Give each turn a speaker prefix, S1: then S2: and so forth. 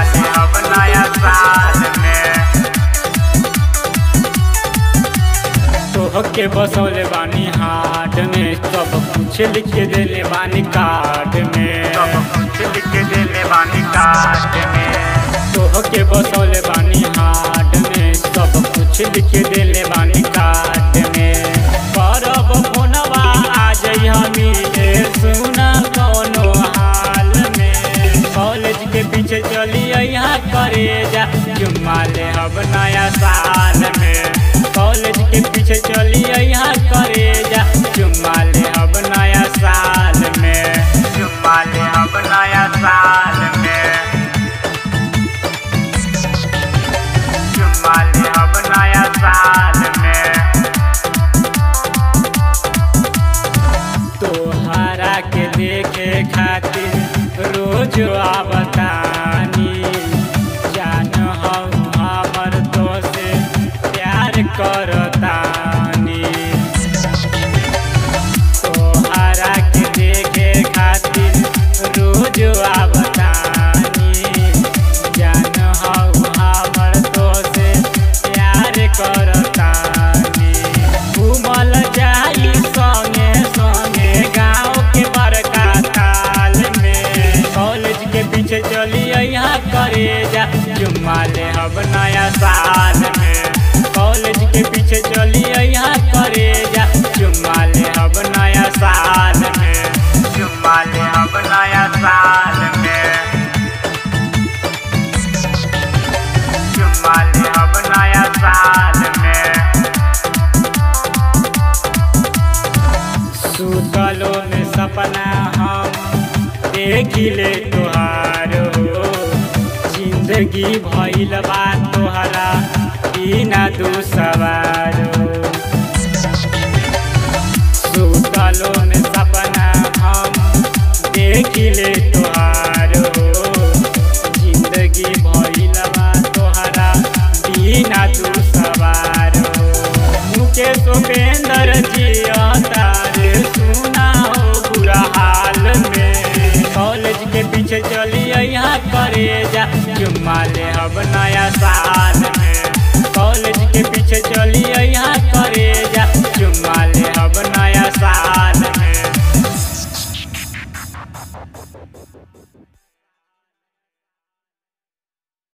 S1: ले अब नया साल में तोहके बसौले बानी हाट में सब कुछ लिख के देले बानी कार्ड में सब कुछ लिख के देले बानी कार्ड में तोहके बसौले बानी हाट में सब कुछ लिख के देले बानी कार्ड में करब फोनवा आ जाइ हमी सुना कौनो हाल में कॉलेज के पीछे चली यहाँ करे जा जुम्मा ले अब नया साल में कॉलेज के पीछे चली यहाँ करे जा जुम्मा ले अब नया साल में जुम्मा ले अब नया साल में जुम्मा ले अब नया साल में तोहरा के देखे खातिर रोज आवतानी जान हम हमर तो से प्यार करतानी तोहरा के देखे खातिर रोज आवतानी जान हम हमर तो से प्यार करतानी घूमल जाई संगे संगे गाँव के बड़का ताल में कॉलेज के पीछे चली यहाँ करे जा जुम्मा ले अब नया साल में कॉलेज के पीछे चली यहाँ करे जा जुम्मा ले अब नया साल में जुम्मा ले अब नया साल में जुम्मा ले अब नया साल में सुतलो में सपना हम देखिले तोहार हो जिंदगी भइल बा तोहरा बिना दू सवार हो सुतलो में सपना हम देखिले तोहार हो जिंदगी भइल बा तोहरा बिना दू सवार हो मुकेश उपेंद्र जी तारे सुना हो बुरा हाल में कॉलेज के पीछे चली यहाँ करे जा जुम्मा ले अब नया साल में कॉलेज के पीछे चली यहाँ करे जा जुम्मा ले अब नया साल